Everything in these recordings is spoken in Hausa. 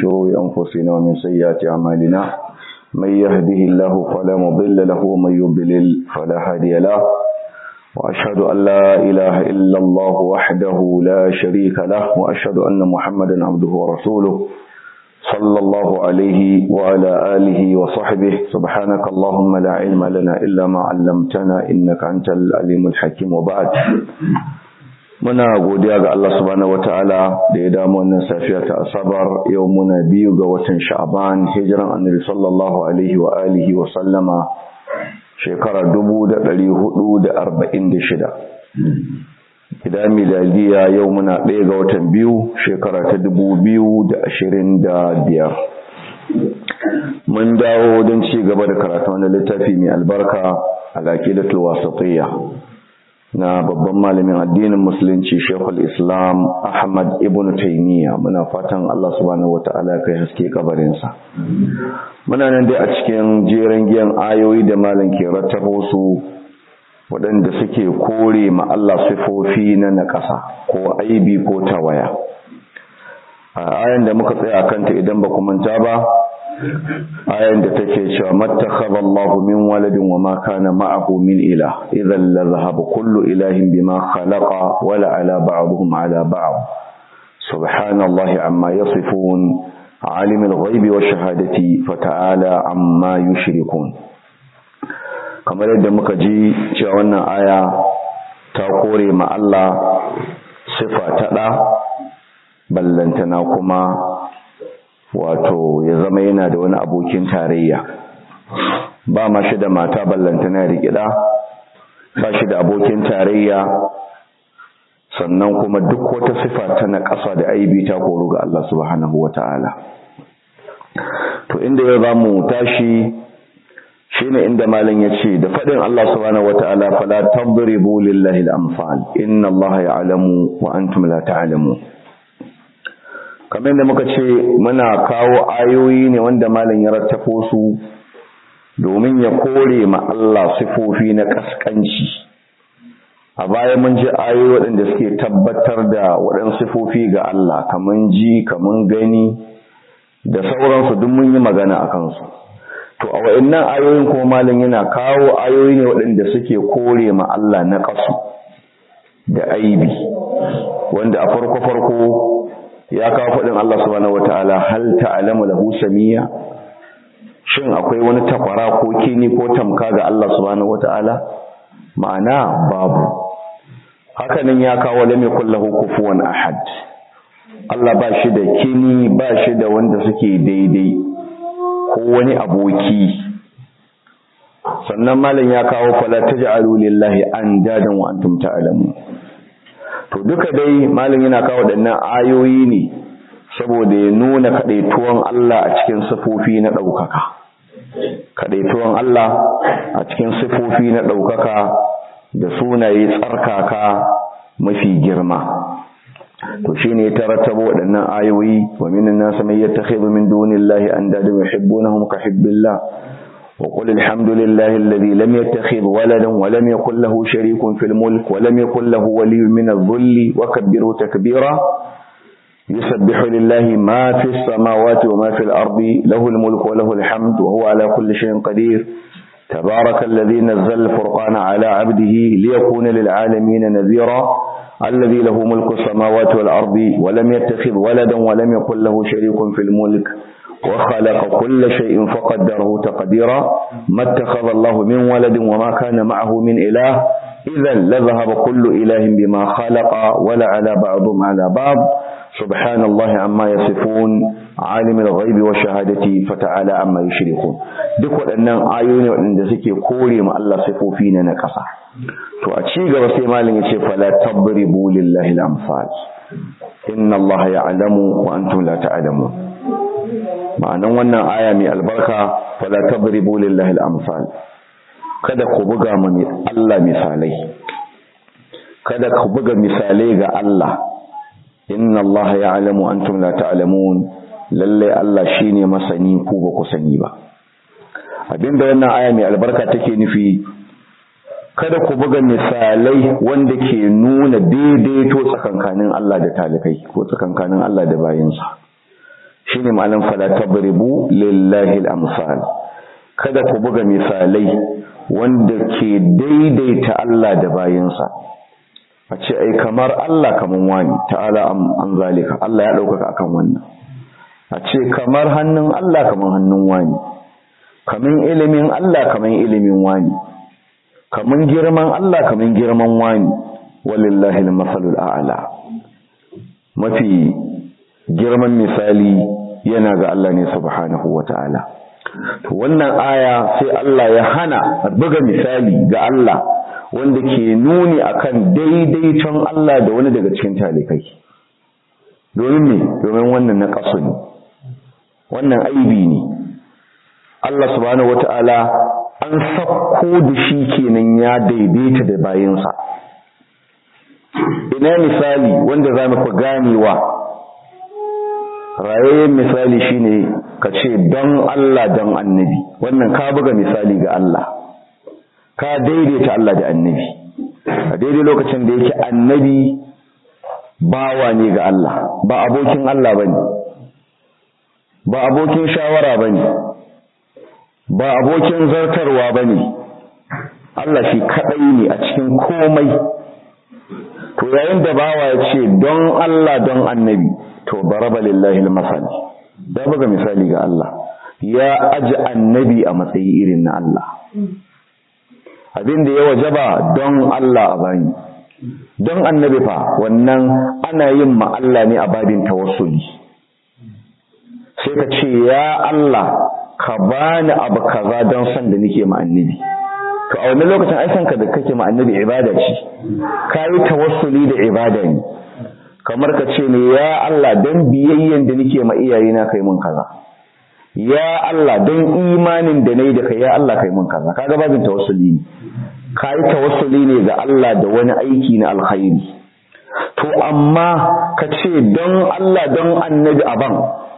شرور أنفسنا ومن سيئات أعمالنا من يهده الله فلا مضل له ومن يضلل فلا هادي له وأشهد أن لا إله إلا الله وحده لا شريك له وأشهد أن محمدا عبده ورسوله صلى الله عليه وعلى آله وصحبه سبحانك اللهم لا علم لنا إلا ما علمتنا إنك أنت العليم الحكيم وبعد muna godiya ga Allah subhanahu wataala da ya damu wannan safiya ta asabar yau muna biyu ga watan sha'ban hijiran annabi sallallahu alaihi wa alihi wa sallama shekara 1446 idan miladiya yau muna ɗaya ga watan biyu shekara ta 2025 mun dawo don ci gaba da karatu wani littafi mai albarka al-aqidatul wasatiyya na babban malamin addinin musulunci shekul islam ahmad ibn taimiyya muna fatan allah subhanahu wata'ala kai haske kabarinsa muna nan dai a cikin jeren giyan ayoyi da malam ke rattabo su waɗanda suke kore ma allah sifofi na naƙasa ko aibi ko tawaya a ayan da muka tsaya kanta idan ba manta ba ayan da take cewa mattakhadha Allahu min waladin wa ma kana ma'ahu min ilah idhan la dhahaba kullu ilahin bima khalaqa wa la ala ba'dihim ala ba'd subhanallahi amma yasifun alim al-ghaibi wa shahadati fata'ala amma yushrikun kamar yadda muka ji cewa wannan aya ta kore ma Allah sifa ta da ballantana kuma wato ya zama yana da wani abokin tarayya ba ma shi da mata ballantana rikida ba shi da abokin tarayya sannan kuma duk wata sifa ta na ƙasa da aibi ta koru ga Allah subhanahu wata'ala to inda ya zamu tashi shine inda malam yace da fadin Allah subhanahu wata'ala fala tadribu lillahi al-amsal inna Allah ya'lamu wa antum la ta'lamun kamar da muka ce muna kawo ayoyi ne wanda malam ya rattafo su domin ya kore ma Allah sifofi na kaskanci a baya mun ji ayoyi waɗanda suke tabbatar da waɗansu sifofi ga Allah kaman ji kaman gani da sauransu duk mun yi magana a kansu to a wa'annan ayoyin kuma malam yana kawo ayoyi ne waɗanda suke kore ma Allah na ƙasu da aibi wanda a farko farko ya kawo faɗin Allah subhanahu wataala hal ta'lamu lahu samiyya shin akwai wani takwara ko kini ko tamka ga Allah subhanahu wataala ma'ana babu hakanan ya kawo lam yakul lahu kufuwan ahad Allah ba shi da kini ba shi da wanda suke daidai ko wani aboki sannan malam ya kawo fala taj'alu lillahi andadan wa antum ta'lamun to duka dai malam yana kawo waɗannan ayoyi ne saboda ya nuna kaɗaituwan Allah a cikin sifofi na ɗaukaka kaɗaituwan Allah a cikin sifofi na ɗaukaka da sunaye tsarkaka mafi girma to shine ta rattaba waɗannan ayoyi wa minan nas man yattakhidhu min dunillahi andada yuhibbunahum ka hubbillah وقل الحمد لله الذي لم يتخذ ولدا ولم يكن له شريك في الملك ولم يكن له ولي من الذل وكبره تكبيرا يسبح لله ما في السماوات وما في الأرض له الملك وله الحمد وهو على كل شيء قدير تبارك الذي نزل الفرقان على عبده ليكون للعالمين نذيرا الذي له ملك السماوات والأرض ولم يتخذ ولدا ولم يكن له شريك في الملك وخلق كل شيء فقدره تقديرا ما اتخذ الله من ولد وما كان معه من إله إذا لذهب كل إله بما خلق ولا على بعضهم على بعض سبحان الله عما يصفون عالم الغيب والشهادة فتعالى عما يشركون duk waɗannan ayoyi waɗanda suke kore ma Allah sifofi na nakasa to a ci gaba sai malin yace fala tabribu lillahi al-amsal inna Allah ya'lamu wa antum la ta'lamun ma'anan wannan aya mai albarka fala tadribu lillahi al-amsal kada ku buga ma Allah misalai kada ku buga misalai ga Allah inna Allah ya'lamu antum la ta'lamun lalle Allah shine masani ku ba ku sani ba abinda wannan aya mai albarka take nufi kada ku buga misalai wanda ke nuna daidaito tsakankanin Allah da talikai ko tsakankanin Allah da bayinsa shine ma'anan fala tabribu lillahi al-amsal kada ku buga misalai wanda ke daidaita Allah da bayinsa a ce ai kamar Allah kaman wani ta'ala an zalika Allah ya ɗaukaka akan wannan a ce kamar hannun Allah kaman hannun wani kaman ilimin Allah kaman ilimin wani kaman girman Allah kaman girman wani walillahi al-masalul a'la mafi girman misali yana ga Allah ne subhanahu wata'ala to wannan aya sai Allah ya hana buga misali ga Allah wanda ke nuni akan daidaiton Allah da wani daga cikin talikai domin ne domin wannan na kaso ne wannan aibi ne Allah subhanahu wata'ala an sakko da shi kenan ya daidaita da bayinsa ina misali wanda za mu fi ganewa rayayyen misali shine ka ce don Allah don annabi wannan ka buga misali ga Allah ka daidaita Allah da annabi a daidai lokacin da yake annabi bawa ne ga Allah ba abokin Allah bane ba abokin shawara bane ba abokin zartarwa bane Allah shi kadai ne a cikin komai to yayin da bawa ya ce don Allah don annabi to baraba lillahi al-masal da buga misali ga Allah ya aji annabi a matsayi irin na Allah abin da ya wajaba don Allah a bani don annabi fa wannan ana yin ma Allah ne a babin tawassuli sai ka ce ya Allah ka bani abu kaza don san da nake ma annabi to a wannan lokacin ai san ka da kake ma annabi ibada ce kai tawassuli da ibada ne kamar ka ce ne ya Allah don biyayyen da nake ma iyayena kai mun kaza ya Allah don imanin da nayi da kai ya Allah kai mun kaza kaga babin tawassuli ne kai tawassuli ne ga Allah da wani aiki na alkhairi to amma ka ce don Allah don annabi aban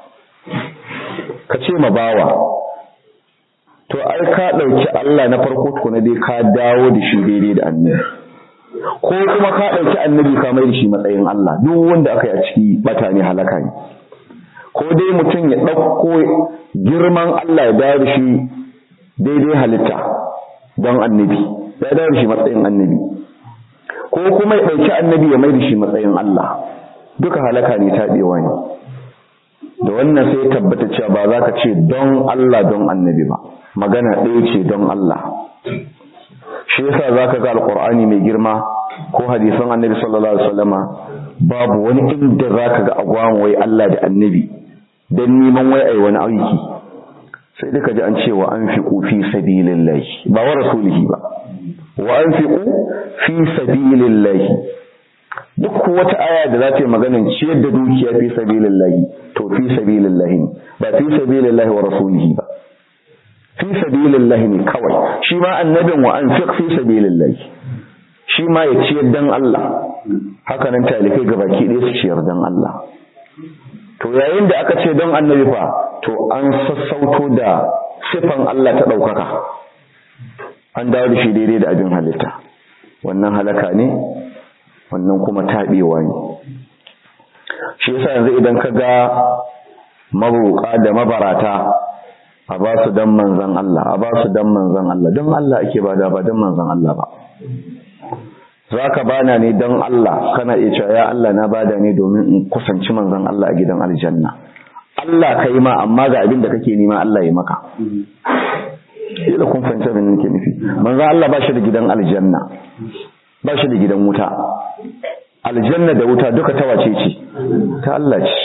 ka ce ma bawa to ai ka dauki Allah na farko tukuna dai ka dawo da shi daidai da annabi ko kuma ka ɗauki annabi ka mai da shi matsayin Allah duk wanda aka yi a ciki bata ne halaka ne ko dai mutum ya ɗauko girman Allah ya dawo da shi daidai halitta don annabi ya dawo da shi matsayin annabi ko kuma ya ɗauki annabi ya mai da shi matsayin Allah duka halaka ne taɓewa ne da wannan sai tabbata cewa ba za ka ce don Allah don annabi ba magana ɗaya ce don Allah shi yasa zaka ga alqur'ani mai girma ko hadisan annabi sallallahu alaihi wasallama babu wani inda zaka ga agwamu wai Allah da annabi dan neman wai ai wani aiki sai duka ji an ce wa anfiqu fi sabilillahi ba wa rasulihi ba wa anfiqu fi sabilillahi duk wata aya da za ta yi maganin ciyar da dukiya fi sabilillahi to fi sabilillahi ba fi sabilillahi wa rasulihi ba fi sabilillahi ne kawai shi ma annabin wa anfiq fi sabilillahi shi ma ya ciyar dan Allah haka nan talikai gabaki ɗaya su ciyar dan Allah to yayin da aka ce don annabi fa to an sassauto da sifan Allah ta ɗaukaka an dawo da shi daidai da abin halitta wannan halaka ne wannan kuma taɓewa ne shi yasa yanzu idan ka ga mabuka da mabarata a ba su dan manzan Allah a ba su dan manzan Allah don Allah ake bada ba don manzan Allah ba za ka bana ne don Allah kana iya cewa ya Allah na bada ne domin in kusanci manzan Allah a gidan aljanna Allah ka yi ma amma ga abin da kake nema Allah ya maka da kun fahimta abin nake nufi manzan Allah ba shi da gidan aljanna ba shi da gidan wuta aljanna da wuta duka ta wace ce ta Allah ce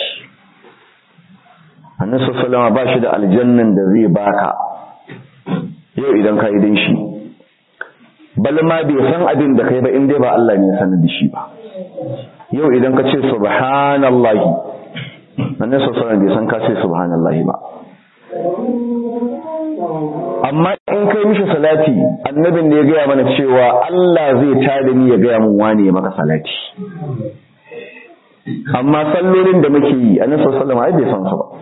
annabi sallallahu ba shi da aljannan da zai baka yau idan ka yi din shi bal ma bai san abin da kai ba in dai ba Allah ne ya sanar da shi ba yau idan ka ce subhanallahi annabi sallallahu bai san ka ce subhanallahi ba amma in kai mishi salati annabin da ya gaya mana cewa Allah zai tada ni ya gaya mun wane ya maka salati amma sallolin da muke yi annabi sallallahu alaihi wasallam ai bai san su ba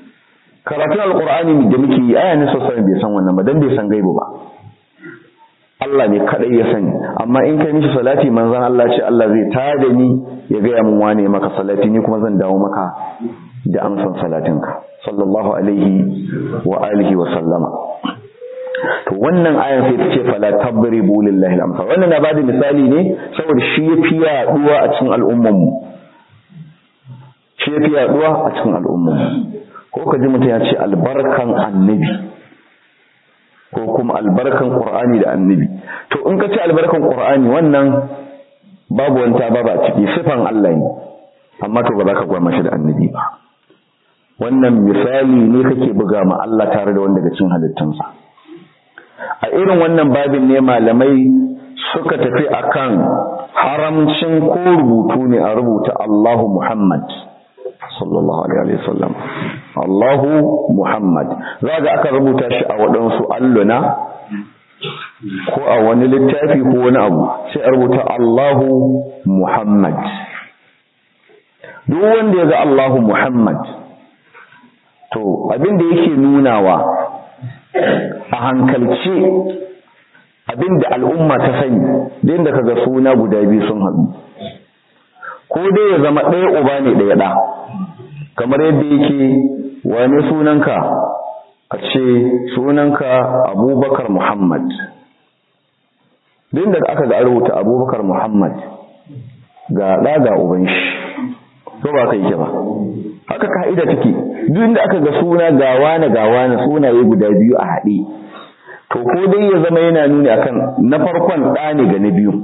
karatun alkur'ani da muke yi aya ne sosai bai san wannan ba dan bai san gaibu ba Allah ne kadai ya sani amma in kai mishi salati manzon Allah ce Allah zai tada ni ya gaya mun wane maka salati ni kuma zan dawo maka da amsan salatinka sallallahu alaihi wa alihi wa sallama to wannan ayan sai ta ce fala tabribu lillahi al-amsal wannan na bada misali ne saboda shi yafi yaduwa a cikin al'umman mu shi yafi yaduwa a cikin al'umman mu ko kaji mutum ya ce albarkan annabi ko kuma albarkan qur'ani da annabi to in ka ce albarkan qur'ani wannan babu wanta ba ba ciki sifan Allah ne amma to ba za ka gwama shi da annabi ba wannan misali ne kake buga ma Allah tare da wanda daga cikin halittunsa a irin wannan babin ne malamai suka tafi akan haramcin ko rubutu ne a rubuta Allahu Muhammad sallallahu alaihi wasallam Allahu Muhammad zaga aka rubuta shi a waɗansu alluna ko a wani littafi ko wani abu sai a rubuta Allahu Muhammad duk wanda ya ga Allahu Muhammad to abin da yake nunawa a hankalce abinda al'umma ta sani da inda kaga suna guda biyu sun haɗu ko dai ya zama ɗaya uba ne ɗaya ɗa kamar yadda yake wani sunanka a ce sunanka abubakar muhammad da aka ga rubuta abubakar muhammad ga ɗa ga uban shi ko ba kai ke ba haka ka'ida take duk inda aka ga suna gawa na gawa na sunaye guda biyu a haɗe to ko dai ya zama yana nuni akan na farkon ɗa ne ga na biyu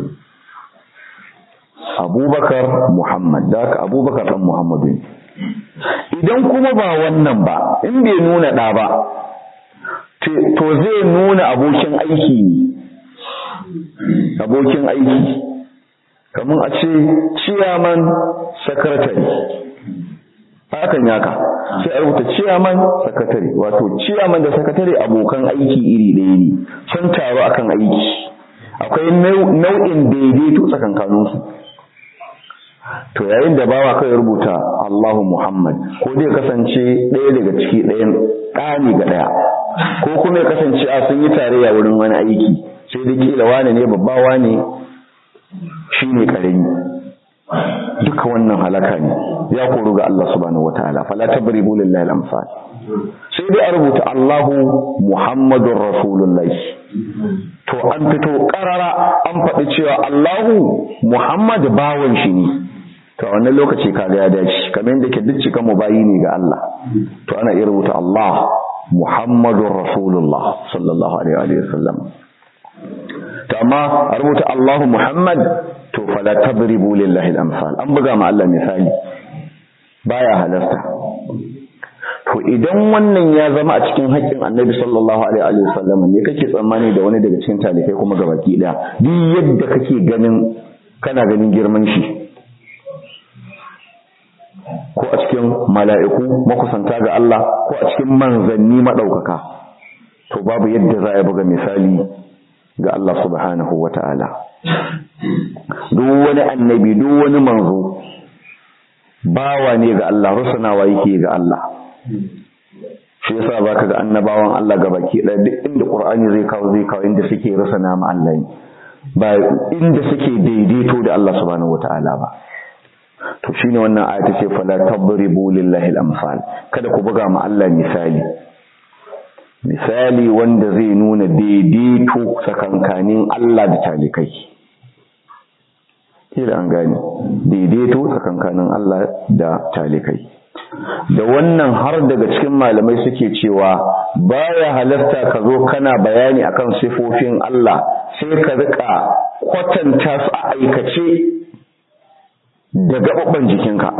abubakar muhammad da haka abubakar ɗan muhammadu ne idan kuma ba wannan ba in bai nuna ɗa ba to zai nuna abokin aiki ne abokin aiki kamar a ce ciyaman secretary hakan yaka sai a rubuta ciyaman sakatare wato ciyaman da sakatare abokan aiki iri ɗaya ne sun taru akan aiki akwai nau'in daidaito tsakankaninsu to yayin da bawa kai rubuta Allahu Muhammad ko dai kasance ɗaya daga ciki ɗayan ɗani ga ɗaya ko kuma ya kasance a sun yi tarayya wurin wani aiki sai da kila wane ne babba wane shine karami duka wannan halaka ne ya koru ga Allah subhanahu wataala fala tabribu lillahi al-amsal sai dai a rubuta Allahu Muhammadur Rasulullah to an fito karara an faɗi cewa Allahu Muhammad bawon shi ne to a wannan lokaci kaga ya dace kamar yadda ke duk cikan mubayi ne ga Allah to ana iya rubuta Allah Muhammadur Rasulullah sallallahu alaihi wa sallam to amma a rubuta Allahu Muhammad to fala tadribu lillahi al-amsal an buga ma Allah misali baya halarta to idan wannan ya zama a cikin haƙƙin Annabi sallallahu alaihi wa sallam ne kake tsammani da wani daga cikin talikai kuma gabaki daya duk yadda kake ganin kana ganin girman shi ko a cikin mala'iku makusanta ga Allah ko a cikin manzanni madaukaka to babu yadda za a buga misali ga Allah subhanahu wa ta'ala. Duk wani annabi, duk wani manzo, bawa ne ga Allah, rusunawa yake ga Allah. Shi yasa ba ka ga annabawan Allah ga baki ɗaya duk inda ƙur'ani zai kawo zai kawo inda suke rusuna ma Allah ne, ba inda suke daidaito da Allah subhanahu wa ta'ala ba. To shi ne wannan ayata ce fala tabribu lillahi al-amsal kada ku buga ma Allah misali. misali wanda zai nuna daidaito tsakankanin Allah da talikai kila an gane daidaito tsakankanin Allah da talikai da wannan har daga cikin malamai suke cewa baya halarta ka zo kana bayani akan sifofin Allah sai ka rika kwatanta su a aikace da gaɓaɓɓen jikinka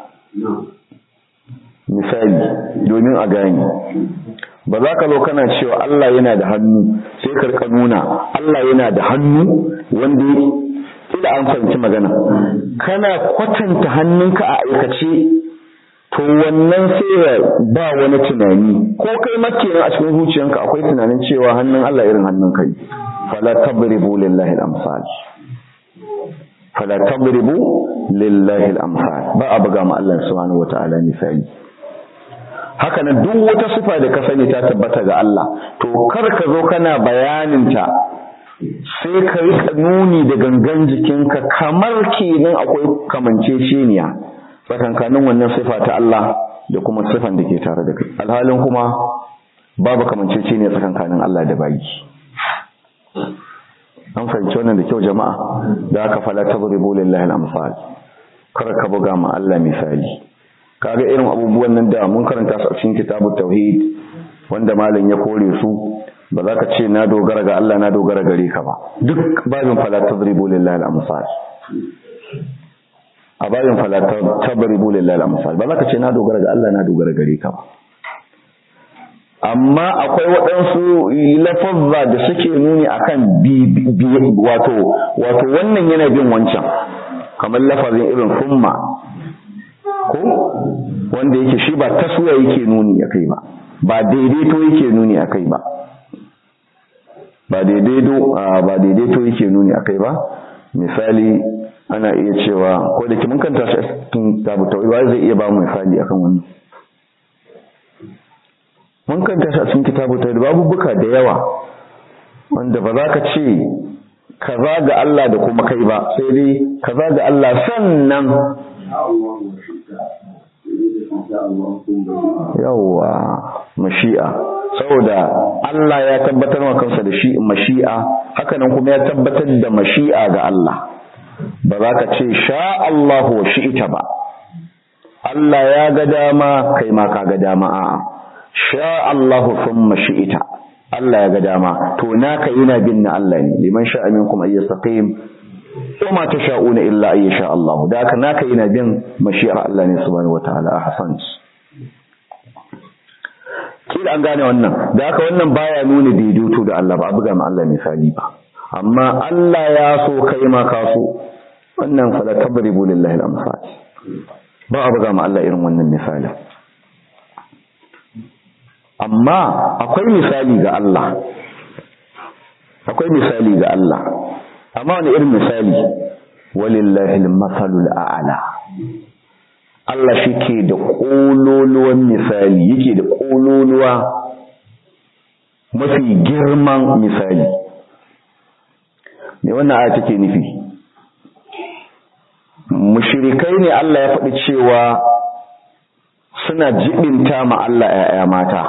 misali domin a gane ba za ka zo kana cewa Allah yana da hannu sai karka nuna Allah yana da hannu wanda ila an fahimci magana kana kwatanta hannunka a aikace to wannan sai ya ba wani tunani ko kai makenan a cikin zuciyanka akwai tunanin cewa hannun Allah irin hannun kai fala tabribu lillahi al-amsal fala tabribu lillahi al-amsal ba a buga ma Allah subhanahu wataala misali haka nan duk wata sifa da ka sani ta tabbata ga Allah to kar ka zo kana bayanin ta sai ka rika nuni da gangan jikinka kamar kenan akwai kamanceceniya tsakankanin wannan sifa ta Allah da kuma sifan da ke tare da kai alhalin kuma babu kamanceceniya tsakankanin Allah da bayi an fahimci wannan da kyau jama'a da aka fala tadribu lillahi al-amsal kar ka buga ma Allah misali kaga irin abubuwan nan da mun karanta su a cikin kitabut tauhid wanda malam ya kore su ba za ka ce na dogara ga Allah na dogara gare ka ba duk babin fala tadribu lillahi al-amsal a babin fala tadribu lillahi al-amsal ba za ka ce na dogara ga Allah na dogara gare ka ba amma akwai waɗansu lafazza da suke nuni akan wato wato wannan yana bin wancan kamar lafazin irin summa ko wanda yake shi ba taswiya yake nuni akai ba ba daidaito yake nuni akai ba ba daidaito ba daidaito yake nuni akai ba misali ana iya cewa ko da mun kanta shi cikin tabu tawai zai iya ba mu misali akan wannan mun kanta shi a cikin kitabu tawai babu buka da yawa wanda ba za ka ce kaza ga Allah da kuma kai ba sai dai kaza ga Allah sannan yawwa mashi'a saboda Allah ya tabbatar wa kansa da shi mashi'a hakanan kuma ya tabbatar da mashi'a ga Allah ba za ka ce sha Allah wa shi'ita ba Allah ya ga dama kai ma ka ga dama a'a sha Allah thumma shi'ita Allah ya ga dama to naka yana bin na Allah ne liman sha'a minkum ay yastaqim وما تشاءون إلا أن يشاء الله ذاك ناك ينا بين مشيئة الله سبحانه وتعالى أحسنت kila an gane wannan da haka wannan baya nuna daidaito da Allah ba a buga ma Allah misali ba amma Allah ya so kai ma ka so wannan fala tabribu lillahi al-amsal ba a buga ma Allah irin wannan misali amma akwai misali ga Allah akwai misali ga Allah amma wani irin misali walillahi al-masalul a'la Allah shi ke da ƙololuwan misali yake da ƙololuwa mafi girman misali me wannan aya take nufi mushrikai ne Allah ya faɗi cewa suna jibinta ma Allah ‘ya'ya mata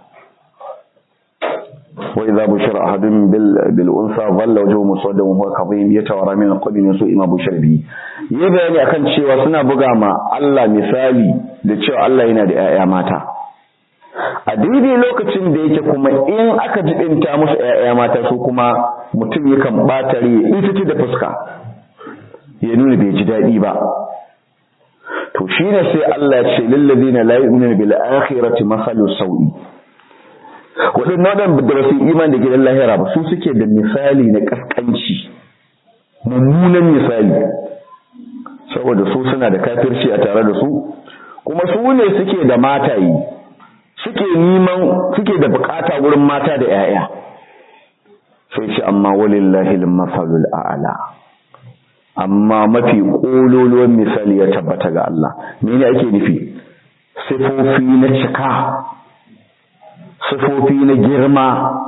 wa idza bushira ahadun bil bil unsa dhalla wajhuhu muswaddan wa huwa kadhim yatawara min al-qadri min su'i ma bushira bi yi bayani akan cewa suna buga ma Allah misali da cewa Allah yana da ‘ya'ya mata a daidai lokacin da yake kuma in aka jibinta musu ‘ya'ya mata su kuma mutum yakan ɓatare ita da fuska ya nuna bai ji daɗi ba to shine sai Allah ya ce lillazina la yu'minuna bil akhirati masalu sawi waɗannan waɗanda ba su iman da gidan lahira ba su suke da misali na kaskanci mummunan misali saboda su suna da kafirci a tare da su kuma su ne suke da matayi suke neman suke da bukata wurin mata da 'ya'ya sai ce amma walillahi al-masalul a'la amma mafi ƙololuwan misali ya tabbata ga Allah mene ake nufi sifofi na cika sifofi na girma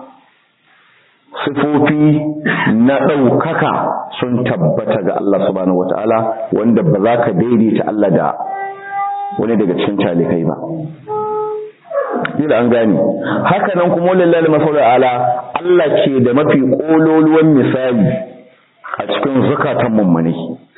sifofi na ɗaukaka sun tabbata ga Allah subhanahu wata'ala wanda ba za ka daidaita Allah da wani daga cikin talikai ba kila an gane haka nan kuma lillahi masallu ala Allah ke da mafi ƙololuwan misali a cikin zukatan mummunai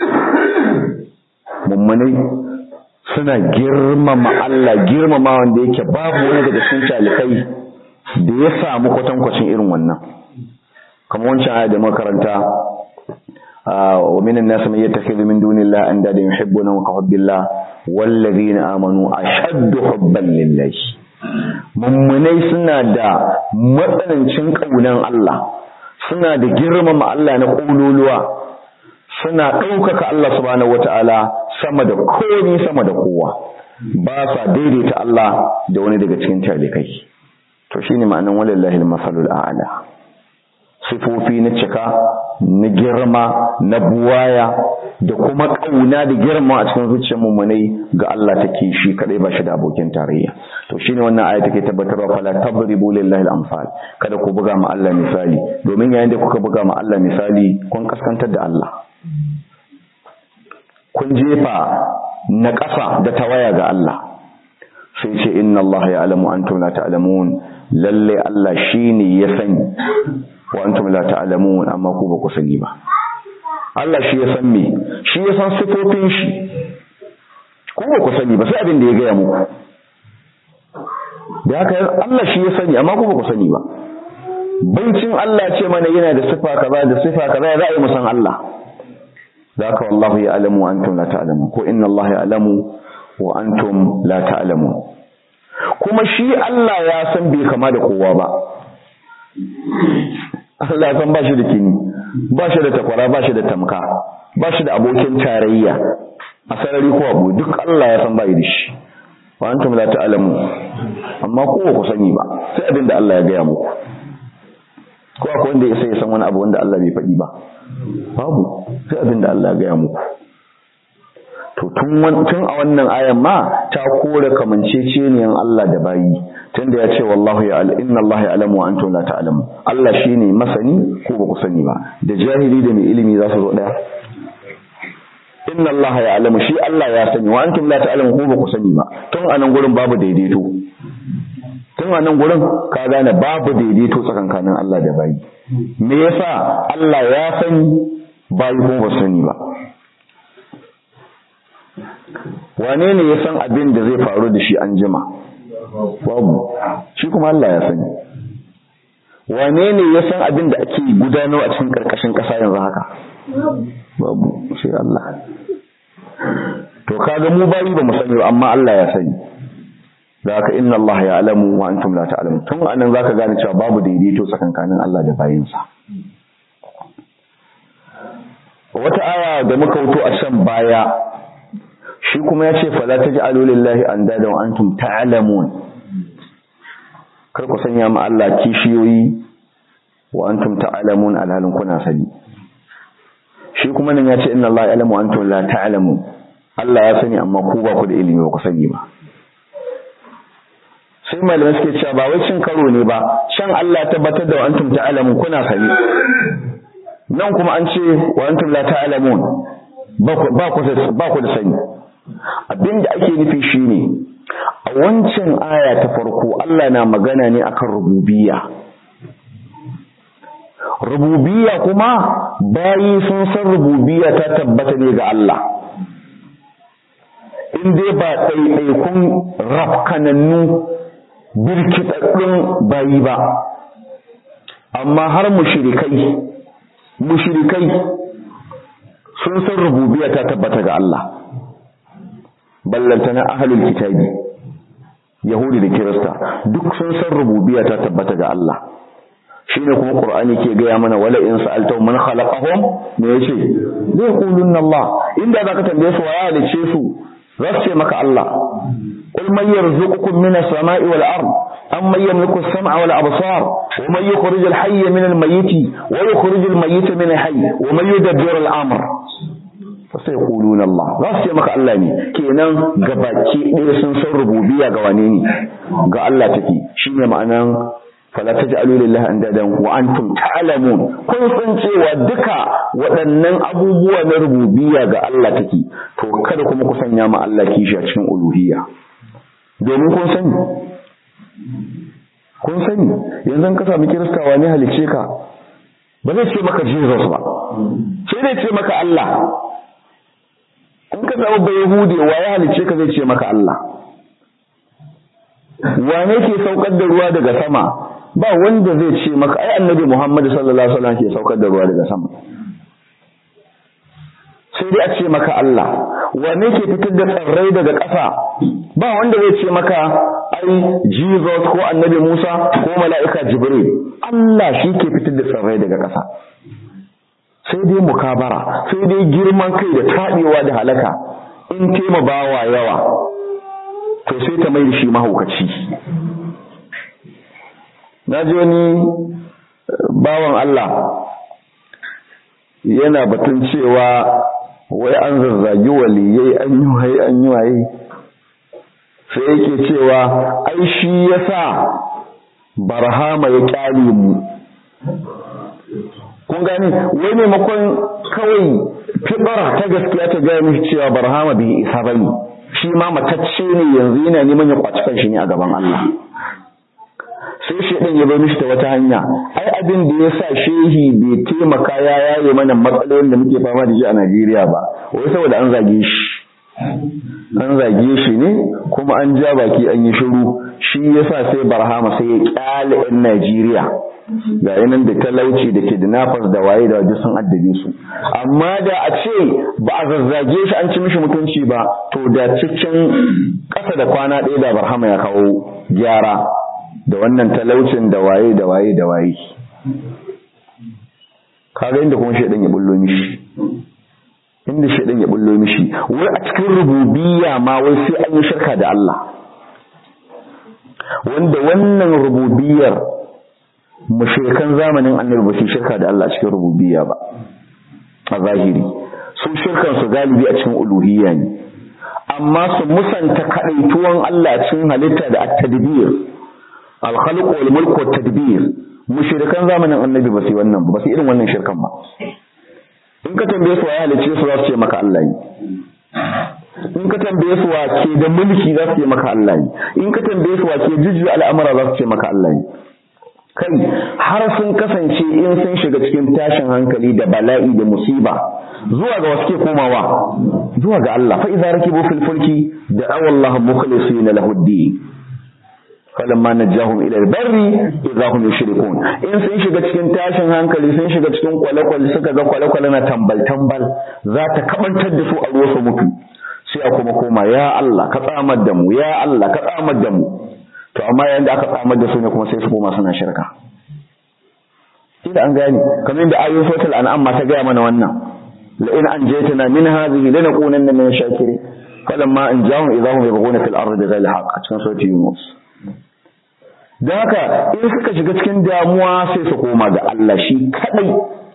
mummunai suna girmama Allah girmama wanda yake babu wani daga cikin talikai da ya samu kwatankwacin irin wannan kamar wancan aya da makaranta wa minan nas man yattakhidhu min dunillahi andada yuhibbuna ka hubbillah wallazina amanu ashaddu hubban lillahi mummunai suna da matsanancin kaunan Allah suna da girmama Allah na ƙololuwa suna ɗaukaka Allah subhanahu wata'ala sama da komi sama da kowa ba sa daidaita Allah da wani daga cikin talikai to shine ma'anan walillahi al-masalul a'la sifofi na cika na girma na buwaya da kuma ƙauna da girma a cikin zuciyar mummunai ga Allah take shi kadai ba shi da abokin tarayya to shine wannan aya take tabbatarwa fala tadribu lillahi al-amsal kada ku buga ma Allah misali domin yayin da kuka buga ma Allah misali kun kaskantar da Allah kun jefa na ƙasa da tawaya ga Allah sai ce inna Allah ya'lamu antum la ta'lamun lalle Allah shine ya sani wa antum la ta'lamun amma ku ba ku sani ba Allah shi ya san me shi ya san sifofin shi ku ba ku sani ba sai abin da ya gaya muku da haka Allah shi ya sani amma ku ba ku sani ba baicin Allah ce mana yana da sifa kaza da sifa kaza ya za a yi musan Allah da haka wallahu ya alamu wa antum la ta'lamun ko inna Allah ya alamu wa antum la ta'lamun kuma shi Allah ya san bai kama da kowa ba Allah ya san ba shi da kini ba shi da takwara ba shi da tamka ba shi da abokin tarayya a sarari ko abu duk Allah ya san bai da shi wa antum la ta'lamu amma ko ku sani ba sai abin da Allah ya gaya muku ko akwai wanda ya sai ya san wani abu wanda Allah bai faɗi ba babu sai abin da Allah ya gaya muku to tun tun a wannan ayan ma ta kore kamanceceniyan Allah da bayi tunda ya ce wallahu ya inna Allah ya alamu wa antum la ta'lamu Allah shine masani ko ba ku sani ba da jahili da mai ilimi za su zo daya inna Allah ya alamu shi Allah ya sani wa antum la ta'lamu ko ba ku sani ba tun anan gurin babu daidaito tun anan gurin ka gane babu daidaito tsakankanin Allah da bayi me yasa Allah ya sani bayi ko ba sani ba wane ne ya san abin da zai faru da shi an jima babu shi kuma Allah ya sani wane ne ya san abin da ake gudanarwa a cikin karkashin ƙasa yanzu haka babu sai Allah to kaga mu bayi ba mu sani ba amma Allah ya sani da haka inna Allah ya alamu wa antum la ta'lamun tun anan zaka gane cewa babu daidaito tsakankanin Allah da bayinsa wata aya da muka wuto a can baya shi kuma ya ce fala taj'alu lillahi andada wa antum ta'lamun kar ku sanya ma Allah kishiyoyi wa antum ta'lamun alhalin kuna sani shi kuma nan ya ce inna Allah ya'lamu antum la ta'lamun Allah ya sani amma ku ba ku da ilimi ba ku sani ba sai malamai suke cewa ba wai cin karo ne ba shan Allah tabbatar da wa antum ta'lamun kuna sani nan kuma an ce wa antum la ta'lamun ba ku ba ku da sani abinda ake nufi shine a wancan aya ta farko Allah na magana ne akan rububiyya rububiyya kuma bayi sun san rububiyya ta tabbata ne ga Allah in dai ba ɗaiɗaikun rafkanannu birkitaɗɗun bayi ba amma har mushrikai mushrikai sun san rububiyya ta tabbata ga Allah ballantana ahlul kitabi yahudi da kirista duk sun san rububiyya ta tabbata ga Allah shine kuma qur'ani ke gaya mana wala in sa'altu man khalaqahum me yace zai qulunna Allah inda zaka tambaye su waya halice su za su ce maka Allah qul man yarzuqukum minas sama'i wal ard أمن يملك السمع والأبصار ومن يخرج الحي من الميت ويخرج الميت من الحي ومن يدبر الأمر sai kulun Allah za su ce maka Allah ne kenan gabaki ɗaya sun san rububiyya ga wane ne ga Allah take shine ma'anan fala taj'alu lillahi andadan wa antum ta'lamun kun san cewa duka waɗannan abubuwa na rububiyya ga Allah take to kada kuma ku sanya ma Allah kishi a cikin uluhiyya domin kun sani kun sani yanzu ka sami kirista wane halice ka ba zai ce maka Jesus ba sai zai ce maka Allah in ka zama bai Yahudi wa ya halice ka zai ce maka Allah wane ke saukar da ruwa daga sama ba wanda zai ce maka ai annabi Muhammad sallallahu alaihi wasallam ke saukar da ruwa daga sama sai dai a ce maka Allah wane ke fitar da tsirrai daga ƙasa ba wanda zai ce maka ai Jesus ko annabi Musa ko mala'ika Jibril Allah shi ke fitar da tsirrai daga ƙasa sai dai mukabara sai dai girman kai da taɗewa da halaka in tema bawa yawa to sai ta mai da shi mahaukaci na ji wani bawan Allah yana batun cewa wai an zazzagi waliyai an yi waye an yi waye sai yake cewa ai shi yasa barhama ya kyale mu kun gani wai maimakon kawai fibara ta gaskiya ta gaya mishi cewa barhama bai isa bane shi ma matacce ne yanzu yana neman ya kwaci kanshi ne a gaban Allah sai shedan ya bar mishi ta wata hanya ai abin da ya sa shehi bai taimaka ya yaye mana matsalolin da muke fama da shi a Najeriya ba wai saboda an zage shi an zage shi ne kuma an ja baki an yi shiru shi yasa sai barhama sai ya kyale yan Najeriya ga yanan da talauci da kidnappers da waye da waje sun addabe su amma da a ce ba a zazzage shi an ci mishi mutunci ba to da cikin ƙasa da kwana ɗaya da barhama ya kawo gyara da wannan talaucin da waye da waye da waye kaga inda kuma shaidan ya bullo mishi inda shaidan ya bullo mishi wai a cikin rububiyya ma wai sai an yi shirka da Allah wanda wannan rububiyyar mushrikan zamanin annabi ba su shirka da Allah cikin rububiyya ba a zahiri su shirkan su galibi a cikin uluhiyya ne amma su musanta kadaituwan Allah cikin halitta da at-tadbir al-khalq wal mulk wat tadbir mushrikan zamanin annabi ba su wannan ba su irin wannan shirkan ba in ka tambaye su waye halicce su za su ce maka Allah ne in ka tambaye su wa ke da mulki za su ce maka Allah ne in ka tambaye su wa ke jujjuya al'amura za su ce maka Allah ne kai har sun kasance in sun shiga cikin tashin hankali da bala'i da musiba zuwa ga wasu ke komawa zuwa ga Allah fa idza rakibu fil fulki da awallaha mukhlisina lahu ad-din falamma najahum ila al-barri idza hum yushrikun in sun shiga cikin tashin hankali sun shiga cikin kwale-kwale suka ga kwale-kwale na tambal tambal za ta kabantar da su a ruwa su mutu sai a kuma koma ya Allah ka tsamar da mu ya Allah ka tsamar da mu to amma yayin da aka tsamar da su ne kuma sai su koma suna shirka da an gane kamar yadda ayoyin suratul an'am ma ta gaya mana wannan la in anjaytana min hadhihi lanakunanna min shakirin falamma anjahum idahum yabghuna fil ardi ghayra haqq a cikin suratul yunus dan haka in suka shiga cikin damuwa sai su koma ga Allah shi kadai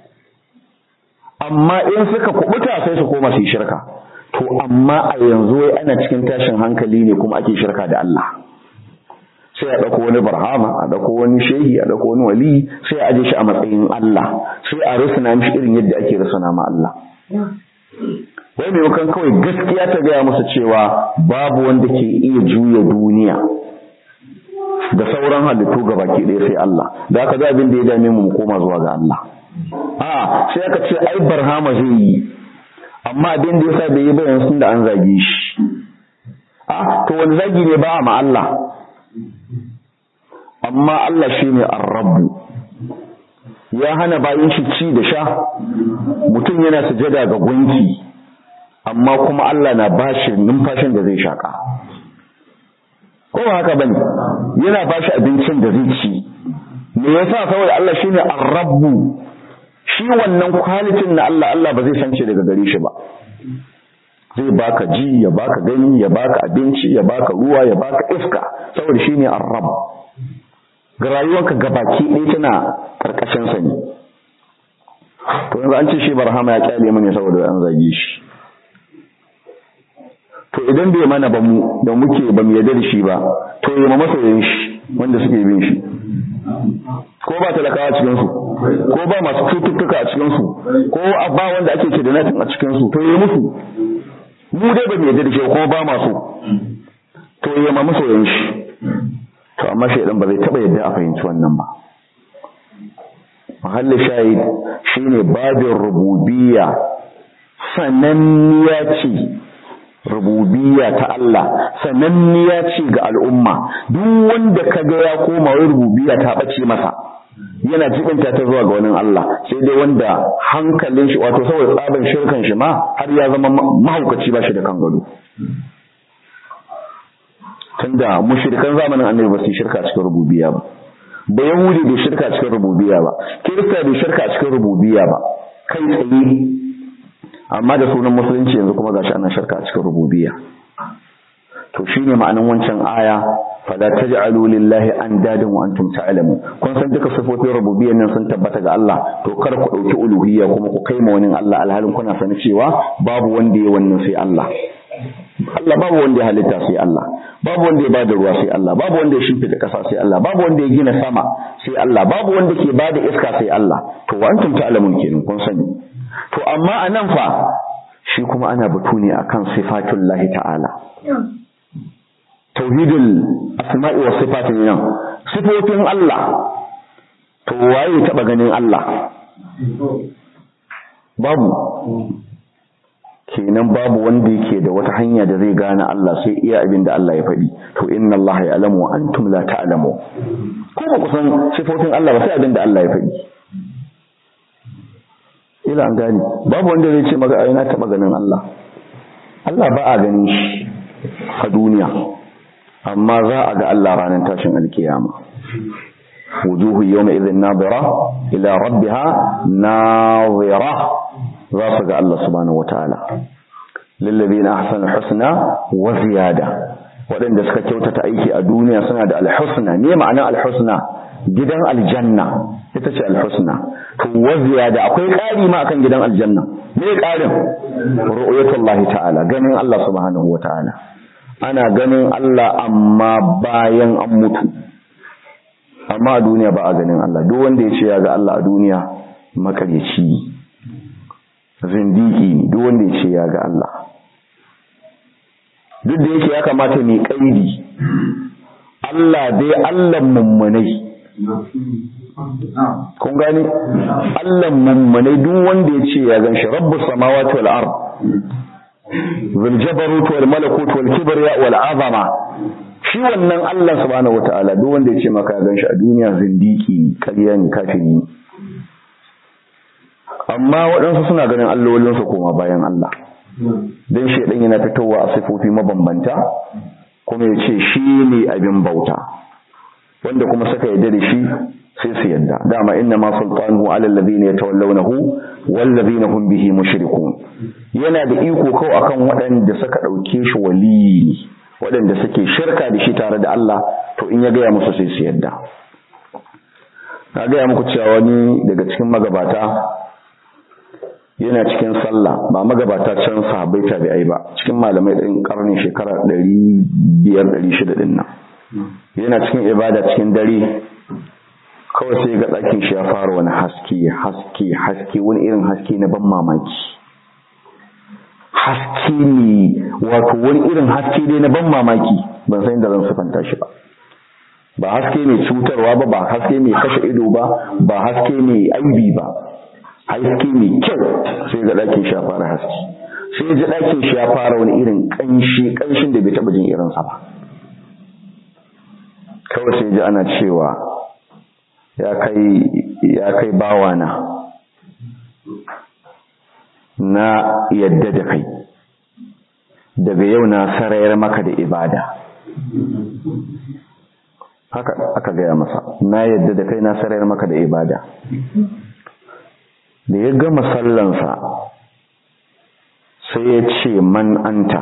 amma in suka kubuta sai su koma su shirka to amma a yanzu wai ana cikin tashin hankali ne kuma ake shirka da Allah sai a ɗauko wani barhama a ɗauko wani shehi a ɗauko wani wali sai a aje shi a matsayin Allah sai a rusuna mishi irin yadda ake rusuna ma Allah wai maimakon kawai gaskiya ta gaya musu cewa babu wanda ke iya juya duniya da sauran halittu ga baki ɗaya sai Allah da aka ga abin da ya dame mu mu koma zuwa ga Allah a sai aka ce ai barhama zai yi amma abin da yasa bai yi ba yanzu da an zage shi a to wani zagi ne ba ma Allah amma Allah shi ne arrabu ya hana bayan shi ci da sha mutum yana sujada ga gunki amma kuma Allah na bashi numfashin da zai shaka ko ba haka bane yana bashi abincin da zai ci me yasa saboda Allah shine arrabu shi wannan kwalitin na Allah Allah ba zai sance daga gare shi ba zai baka ji ya baka gani ya baka abinci ya baka ruwa ya baka iska saboda shine arrab ga rayuwarka gabaki ɗaya tana karkashin sa ne to yanzu an ce shi barhama ya kyale mana saboda an zage shi to idan bai mana ba mu da muke ba mu yarda da shi ba to yi masoyan shi wanda suke bin shi ko ba talakawa cikin su ko ba masu cututtuka a cikin su ko ba wanda ake kidnapping a cikin su to yi musu mu dai ba mu yarda da shi ko ba masu to yi ma masoyan shi to amma shaidan ba zai taba yadda a fahimci wannan ba mahalli shahid shine babin rububiyya sananniya ce rububiyya ta Allah sananniya ce ga al'umma duk wanda kaga ya koma wai rububiyya ta bace masa yana jibinta ta zuwa ga wani Allah sai dai wanda hankalin shi wato saboda tsaban shirkan shi ma har ya zama mahaukaci ba shi da kan gado tunda mushrikan zamanin annabi ba su shirka cikin rububiyya ba ba yahudi bai shirka cikin rububiyya ba kirista bai shirka cikin rububiyya ba kai tsaye amma da sunan musulunci yanzu kuma gashi ana shirka cikin rububiyya to shine ma'anin wancan aya fala taj'alu lillahi andadan wa antum ta'lamun kun san duka sifofin rububiyyan nan sun tabbata ga Allah to kar ku dauki uluhiyya kuma ku kai ma wani Allah alhalin kuna sani cewa babu wanda ya wannan sai Allah Allah babu wanda ya halitta sai Allah babu wanda ya bada ruwa sai Allah babu wanda ya shimfida ƙasa sai Allah babu wanda ya gina sama sai Allah babu wanda ke bada iska sai Allah to wa antum ta'lamun kenan kun sani to amma anan fa shi kuma ana batu ne akan sifatullahi ta'ala tauhidul asma'i wa sifatin nan sifofin Allah to waye taba ganin Allah babu kenan babu wanda yake da wata hanya da zai gane Allah sai iya abin da Allah ya faɗi to inna Allah ya'lamu wa antum la ta'lamu ko ba ku san sifofin Allah ba sai abin da Allah ya faɗi ila an gani babu wanda zai ce maka ai na taba ganin Allah Allah ba a ganin shi a duniya amma za a ga Allah ranar tashin alkiyama wujuhu yawma idhin nadira ila rabbiha nadira za su ga Allah subhanahu wataala lillazina ahsanu husna wa ziyada waɗanda suka kyautata aiki a duniya suna da alhusna me ma'anar alhusna gidan aljanna ita ce alhusna to wa ziyada akwai ƙari ma akan gidan aljanna me ƙarin ru'yatullahi ta'ala ganin Allah subhanahu wataala ana ganin Allah amma bayan an mutu amma a duniya ba a ganin Allah duk wanda ya ce ya ga Allah a duniya makaryaci zindiki ne duk wanda ya ce ya ga Allah duk da yake ya kamata mai kaidi Allah dai Allah mummunai kun gani Allah mummunai duk wanda ya ce ya gan shi rabbus samawati wal ard zul jabarut wal malakut wal kibriya wal azama shi wannan Allah subhanahu wataala duk wanda ya ce maka ya gan shi a duniya zindiki ƙarya ne kafiri ne amma waɗansu suna ganin allolinsu koma bayan Allah don shaidan yana fitowa a sifofi mabambanta kuma ya ce shi ne abin bauta wanda kuma suka yarda da shi sai su yadda dama inna ma sultanuhu ala alladhina yatawallawnahu wal ladhina hum bihi mushrikun yana da iko kau akan waɗanda suka ɗauke shi waliyi waɗanda suke shirka da shi tare da Allah to in ya gaya musu sai su yadda na gaya muku cewa wani daga cikin magabata yana cikin sallah ba magabata can sahabbai tabi'ai ba cikin malamai ɗin ƙarnin shekara ɗari biyar ɗari shida ɗin nan yana cikin ibada cikin dare kawai sai ga ɗakin shi ya fara wani haske haske haske wani irin haske na ban mamaki haske ne wato wani irin haske dai na ban mamaki ban san da zan sufanta shi ba ba haske mai cutarwa ba ba haske mai kashe ido ba ba haske mai aibi ba haske mai kyau sai ga ɗakin shi ya fara haske sai ji ɗakin shi ya fara wani irin ƙanshi ƙanshin da bai taɓa jin irinsa ba kawai sai ji ana cewa ya kai ya kai bawana na yadda da kai daga yau na sarayar maka da ibada haka aka gaya masa na yadda da kai na sarayar maka da ibada da ya gama sallansa sai ya ce man anta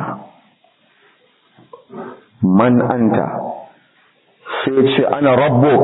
man anta sai ya ce ana rabbuk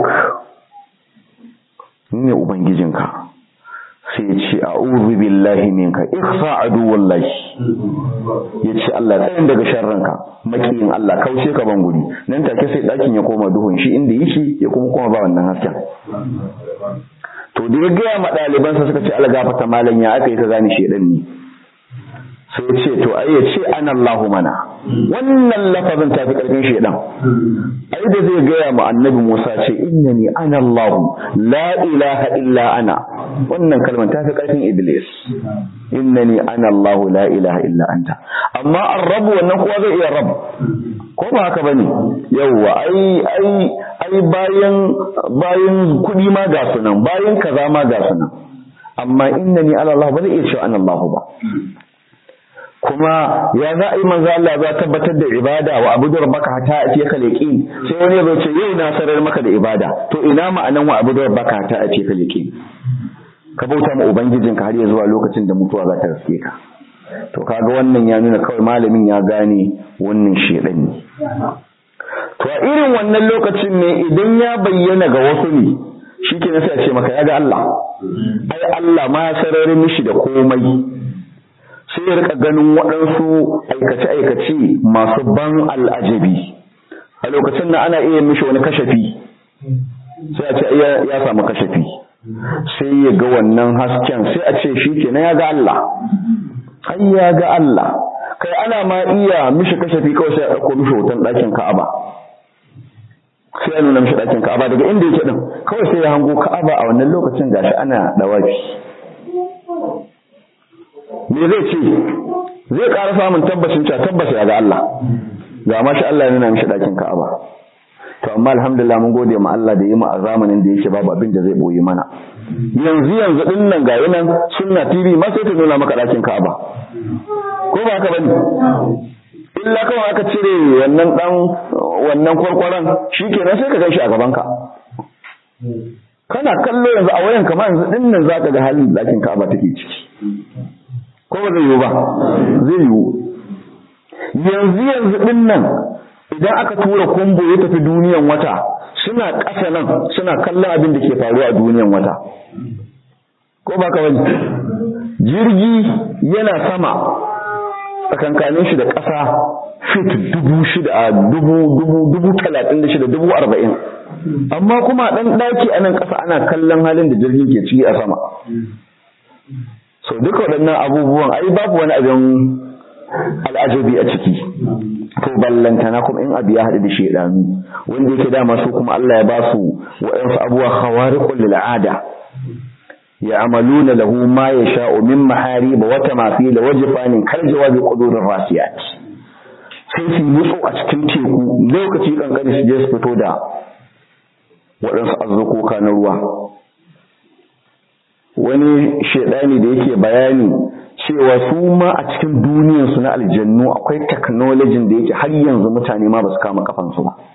ni ne ubangijinka sai ya ce a'udhu billahi minka ihsa aduwallahi ya ce Allah tsayin daga sharranka makiyin Allah kauce ka ban guri nan take sai dakin ya koma duhun shi inda yake ya kuma koma ba wannan hasken to da ya gaya ma ɗalibansa suka ce algafata malam ya aka yi ka gane shedan ne sai ce to ai ya ce an Allahu mana wannan lafazin ta fi ƙarfin shedan ai da zai gaya ma annabi Musa ce innani ana Allahu la ilaha illa ana wannan kalmar ta fi ƙarfin iblis innani ana Allahu la ilaha illa anta amma ar-rabb wannan kuwa zai iya rabb ko ba haka bane yawwa ai ai ai bayan bayan kudi ma ga sunan bayan kaza ma ga sunan amma innani ala Allah ba zai iya cewa ana Allah ba kuma ya za a yi manzo Allah za tabbatar da ibada wa abudu rabbaka hatta ati ka yaqin sai wani ya ce yau na sarar maka da ibada to ina ma'anan wa abudu rabbaka hatta ati ka yaqin ka bauta ma ubangijinka har ya zuwa lokacin da mutuwa za ta riske ka to kaga wannan ya nuna kawai malamin ya gane wannan shedan ne to a irin wannan lokacin ne idan ya bayyana ga wasu ne shikenan sai a ce maka ya ga Allah ai Allah ma ya sararin mishi da komai sai ya rika ganin waɗansu aikace-aikace masu ban al'ajabi a lokacin da ana iya mishi wani kashafi sai a ce ya samu kashafi sai ya ga wannan hasken sai a ce shi kenan ya ga Allah ai ya ga Allah kai ana ma iya mishi kashafi kawai sai a ɗauko mishi hoton ɗakin Ka'aba sai a nuna mishi ɗakin Ka'aba daga inda yake din kawai sai ya hango Ka'aba a wannan lokacin gashi ana dawafi me zai ce zai ƙara samun tabbacin cewa tabbas ya ga Allah ga ma shi Allah ya nuna mishi ɗakin Ka'aba to amma alhamdulillah mun gode ma Allah da yi mu a zamanin da yake babu abin da zai boye mana yanzu yanzu din nan ga yanan sunna TV ma sai ta nuna maka ɗakin Ka'aba ko ba haka bane illa kawai aka cire wannan dan wannan kwarkwaran shikenan sai ka gaishe a gaban ka kana kallo yanzu a wayan kamar yanzu din nan zaka ga halin ɗakin Ka'aba take ciki ko ba zai yiwu ba zai yiwu yanzu yanzu din nan idan aka tura kumbo ya tafi duniyan wata suna ƙasa nan suna kallon abin da ke faruwa a duniyan wata ko ba ka wani jirgi yana sama tsakankanin shi da ƙasa fit dubu shida a dubu dubu dubu talatin da shida dubu arba'in amma kuma ɗan ɗaki a nan ƙasa ana kallon halin da jirgin ke ciki a sama so duka waɗannan abubuwan ai babu wani abin al'ajabi a ciki to ballantana kuma in abu ya haɗu da shedanu wanda yake dama su kuma Allah ya ba su wa'ansu abuwa khawariqul lil ada ya'maluna lahu ma yasha'u min maharib wa tamafil wa jifanin kal jawabi qudurir rasiyat sai su nutso a cikin teku lokaci kankani su je su fito da waɗansu azzukoka na ruwa wani shedani da yake bayani cewa su ma a cikin duniyarsu na aljannu akwai technology da yake har yanzu mutane ma ba su kama kafansu ba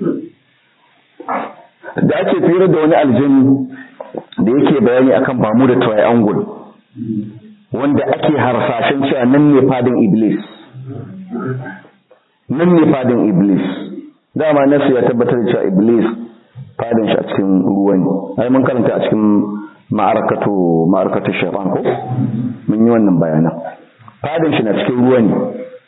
da ake fira da wani aljannu da yake bayani akan bamu da triangle wanda ake harsashen cewa nan ne fadin iblis nan ne fadin iblis dama nasu ya tabbatar da cewa iblis fadin shi a cikin ruwa ne ai mun karanta a cikin ma'arakatu ma'arakatu shaytan ko mun yi wannan bayanan fadin shi na cikin ruwa ne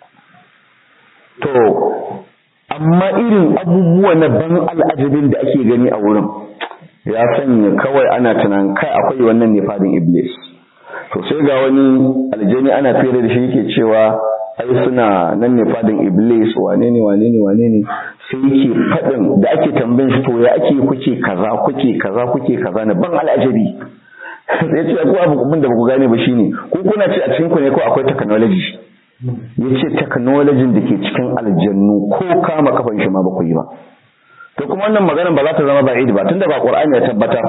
to amma irin abubuwa na ban al'ajabin da ake gani a wurin ya sanya kawai ana tunan kai akwai wannan ne fadin iblis to sai ga wani aljani ana fere da shi yake cewa ai suna nan ne fadin iblis wane ne wane ne wane ne sai yake fadin da ake tambayin shi to ya ake kuke kaza kuke kaza kuke kaza na ban al'ajabi sai ce ko abu da baku gane ba shine ko kuna ce a cikin ku ne ko akwai technology yace technology da ke cikin aljannu ko kama kafan shi ma ba ku yi ba to kuma wannan maganar ba za ta zama ba'id ba tunda ba qur'ani ya tabbatar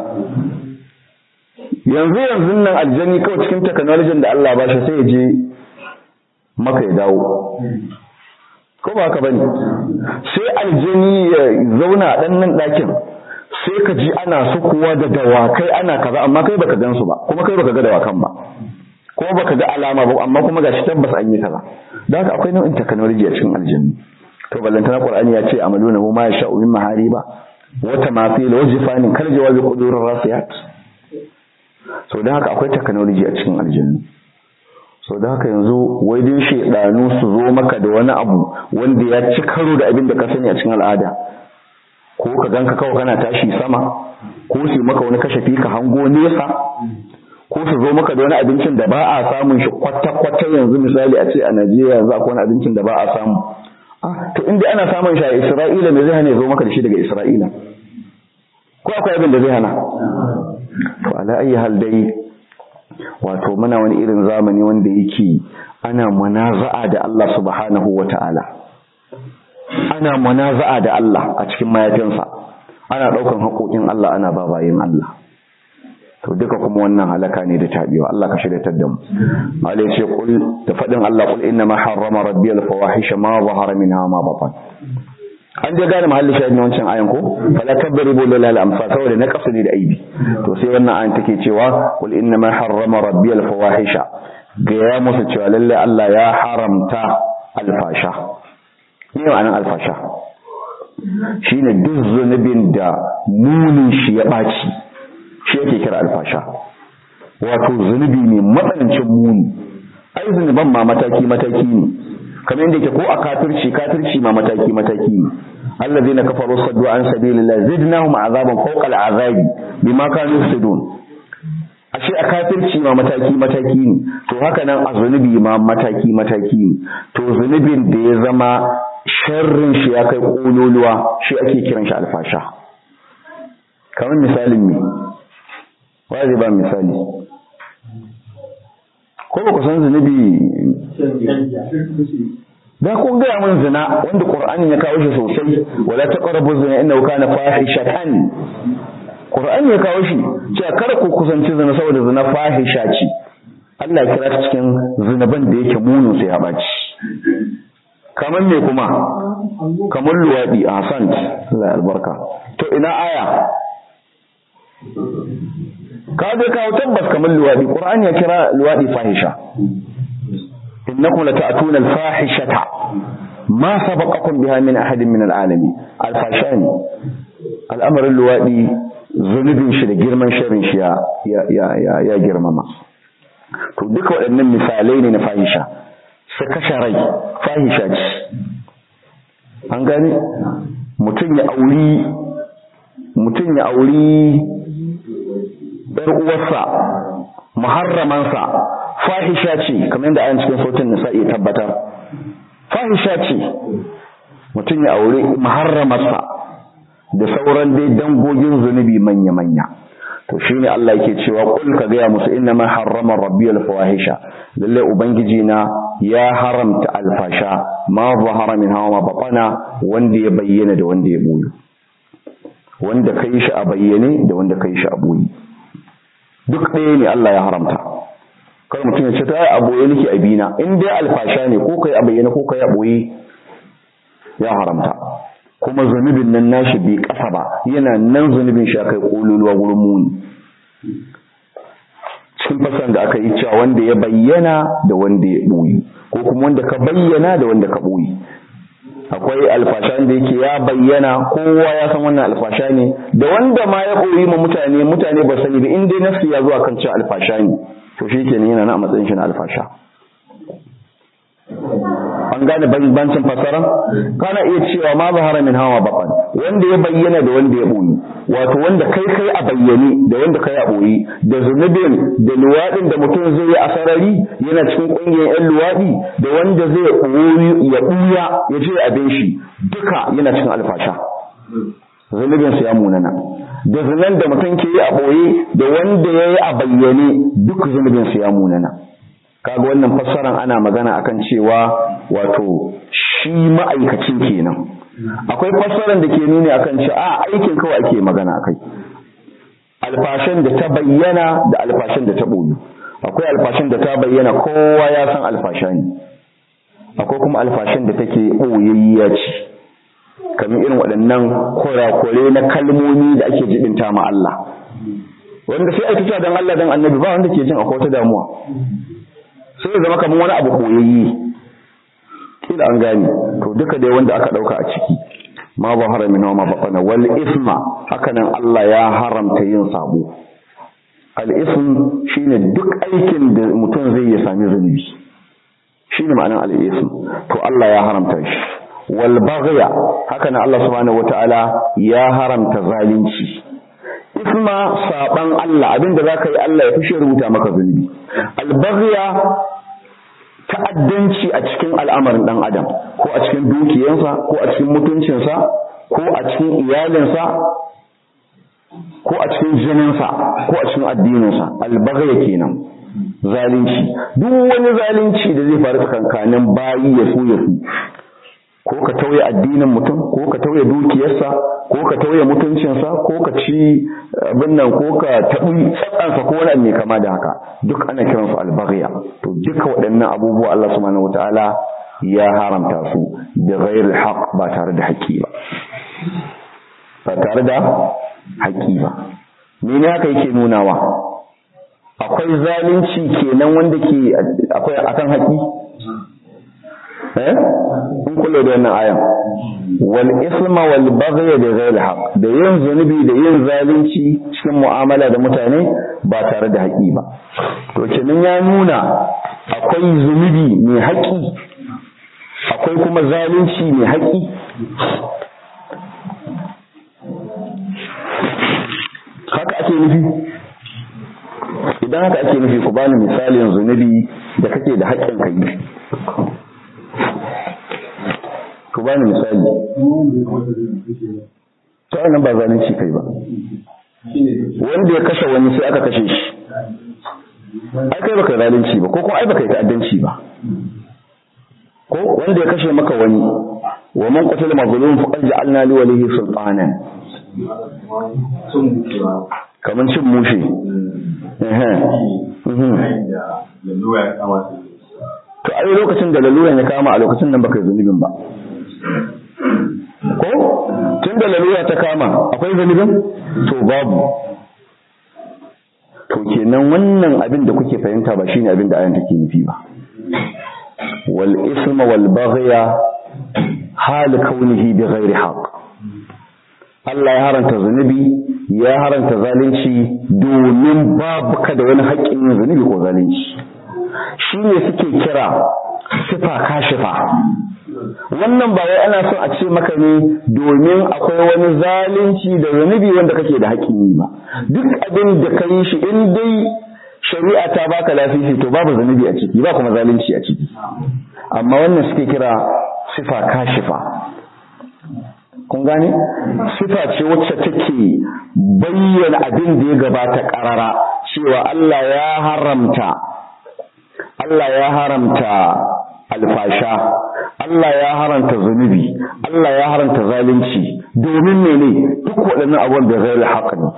yanzu yanzu nan aljanni kawai cikin technology da Allah ba shi sai ya je maka ya dawo ko ba haka bane sai aljani ya zauna dan nan dakin sai ka ji ana sukuwa da dawakai ana kaza amma kai baka gan su ba kuma kai baka ga dawakan ba kuma baka ga alama ba amma kuma gashi tabbas an yi kaza dan haka akwai nau'in technology a cikin aljanni to ballantana qur'ani ya ce amaluna ma yasha'u min mahariba wa tamathil wa jifanin kal jawabi qudurir rasiyat so dan haka akwai technology a cikin aljanni so da haka yanzu wai din shedanu su zo maka da wani abu wanda ya ci karo da abin da ka sani a cikin al'ada ko ka ganka kawai kana tashi sama ko su maka wani kashafi ka hango nesa ko su zo maka da wani abincin da ba a samun shi kwata-kwata yanzu misali a ce a Najeriya yanzu akwai wani abincin da ba a samu ah to inda ana samun shi a Isra'ila me zai hana ya zo maka da shi daga Isra'ila ko akwai abin da zai hana to ala ayi hal dai wato muna wani irin zamani wanda yake ana munaza'a da Allah subhanahu wata'ala ana munaza'a da Allah a cikin mayafinsa ana daukan haƙoƙin Allah ana babayin Allah to duka kuma wannan halaka ne da tabewa Allah ka shiryatar da mu Allah ya ce kul da fadin Allah kul inna ma harrama rabbi al fawahisha ma zahara minha ma batan an dai gane mahallin shahid na wancan ayan ko fala kadribu lil amsa saboda na kasu ne da aibi to sai wannan ayan take cewa kul inna ma harrama rabbi al fawahisha ga ya musu cewa lalle Allah ya haramta alfasha ne ma'anar alfasha shine duk zunubin da munin shi ya baci shi yake kira alfasha wato zunubi ne matsanancin muni ai zunuban ma mataki mataki ne kamar yadda yake ko a kafirci kafirci ma mataki mataki ne allazina kafaru saddu an sabilillah zidnahum azaban fawqa al'azabi bima kanu yufsidun ashe a kafirci ma mataki mataki ne to haka nan a zunubi ma mataki mataki ne to zunubin da ya zama sharrin shi ya kai kololuwa shi ake kiran shi alfasha kamar misalin me wa zai ba misali ko ba ku san zunubi da kun gaya min zina wanda qur'ani ya kawo shi sosai wala taqrabu zina innahu kana fahishatan qur'ani ya kawo shi cewa kada ku kusanci zina saboda zina fahisha ce Allah ya kira ta cikin zinaban da yake munin sai ya baci kamar me kuma kamar luwadi a hasan Allah albarka to ina aya ka dai kawo tabbas kamar luwadi qur'ani ya kira luwadi fahisha innakum lata'tuna al-fahishata ma sabaqakum biha min ahadin min al-alamin al-fashani al'amarin luwadi zunubin shi da girman sharrin shi ya ya ya ya girmama to duka waɗannan misalai ne na fahisha su kashe rai fahisha ce an gane mutum ya auri mutum ya auri ‘yar uwarsa muharramansa fahisha ce kamar yadda ayan cikin sautin nisa iya tabbatar fahisha ce mutum ya aure muharramarsa da sauran dai dangogin zunubi manya-manya to shine Allah yake cewa kul ka gaya musu inna ma harrama rabbi al-fawahisha lalle ubangiji na ya haramta alfasha ma zahara min hawa ma batana wanda ya bayyana da wanda ya boye wanda kai shi a bayyane da wanda kai shi a boye duk ɗaya ne Allah ya haramta kai mutum ya ce ta a boye nake a bina in dai alfasha ne ko kai a bayyane ko kai a boye ya haramta kuma zunubin nan nashi bai kasa ba yana nan zunubin shi kai kololuwa wurin muni cikin fasan da aka yi cewa wanda ya bayyana da wanda ya ɓoye ko kuma wanda ka bayyana da wanda ka ɓoye akwai alfasha da yake ya bayyana kowa ya san wannan alfasha ne da wanda ma ya ɓoye ma mutane mutane ba sani ba in dai nafsi ya zuwa kan cewa alfasha ne to shi kenan yana na a matsayin shi na alfasha an gane bambancin fasara kana iya cewa ma zahara min hawa baqan wanda ya bayyana da wanda ya boye wato wanda kai kai a bayyane da wanda kai a boye da zunubin da luwadin da mutum zai yi a sarari yana cikin kungiyar yan luwadi da wanda zai boye ya buya ya je abin shi duka yana cikin alfasha zunubin su ya munana da zunan da mutum ke yi a boye da wanda ya yi a bayyane duk zunubin su ya munana kaga wannan fassaran ana magana akan cewa wato shi ma'aikacin kenan akwai fassaran da ke nuni akan cewa a aikin kawai ake magana akai alfashin da ta bayyana da alfashin da ta boyu akwai alfashin da ta bayyana kowa ya san alfasha ne akwai kuma alfashin da take boyayya ce kamar irin waɗannan kurakure na kalmomi da ake jibinta ma Allah wanda sai ake cewa dan Allah dan annabi ba wanda ke jin akwai wata damuwa sai ya zama kamar wani abu koyayye kila an gane to duka dai wanda aka dauka a ciki ma ba haramin wa ma baqana wal isma haka nan Allah ya haramta yin sabo al ism shine duk aikin da mutum zai ya sami zunubi shine ma'anar al ism to Allah ya haramta shi wal baghya haka nan Allah subhanahu wataala ya haramta zalunci isma saban Allah abinda zaka yi Allah ya fishe rubuta maka zunubi albaghya ta'addanci a cikin al'amarin dan adam ko a cikin dukiyarsa ko a cikin mutuncinsa ko a cikin iyalinsa ko a cikin jininsa ko a cikin addininsa albaghya kenan zalunci duk wani zalunci da zai faru tsakankanin bayi ya so ya su ko ka tauye addinin mutum ko ka tauye dukiyarsa ko ka tauye mutuncinsa ko ka ci abin nan ko ka taɓi tsatsansa ko wani mai kama da haka duk ana kiransu albaghiya to duka waɗannan abubuwa Allah subhanahu wataala ya haramta su da ghairil haqq ba tare da haƙƙi ba ba tare da haƙƙi ba mene haka yake nunawa akwai zalunci kenan wanda ke akwai akan haƙƙi eh in kula da wannan ayan wal isma wal baghy da ghayr haqq da yin zunubi da yin zalunci cikin mu'amala da mutane ba tare da haƙi ba to kenan ya nuna akwai zunubi mai haƙi akwai kuma zalunci mai haƙi haka ake nufi idan haka ake nufi ku bani misalin zunubi da kake da haƙƙin ka yi ku bani misali ta wannan ba zalunci kai ba wanda ya kashe wani sai aka kashe shi ai kai baka zalunci ba ko kuma ai baka yi ta'addanci ba ko wanda ya kashe maka wani wa man qatala mazlum faqad ja'alna li walihi sultanan kaman cin mushe to ai lokacin da laluran ya kama a lokacin nan baka yi zunubin ba ko tun da lalura ta kama akwai zunubin to babu to kenan wannan abin da kuke fahimta ba shine abin da ayan take nufi ba wal isma wal baghya hal kaunihi bi ghairi haqq Allah ya haranta zunubi ya haranta zalunci domin babu ka da wani haƙƙin yin zunubi ko zalunci shi ne suke kira sifa kashifa wannan ba wai ana son a ce maka ne domin akwai wani zalunci da zunubi wanda kake da haƙƙin yi ba duk abin da ka yi shi in dai shari'a ta baka lafifi to babu zunubi a ciki ba kuma zalunci a ciki amma wannan suke kira sifa kashifa kun gane sifa ce wacce take bayyana abin da ya gabata karara cewa Allah ya haramta Allah ya haramta alfasha Allah ya haramta zunubi Allah ya haramta zalunci domin mene duk waɗannan abubuwan da zai haƙa ne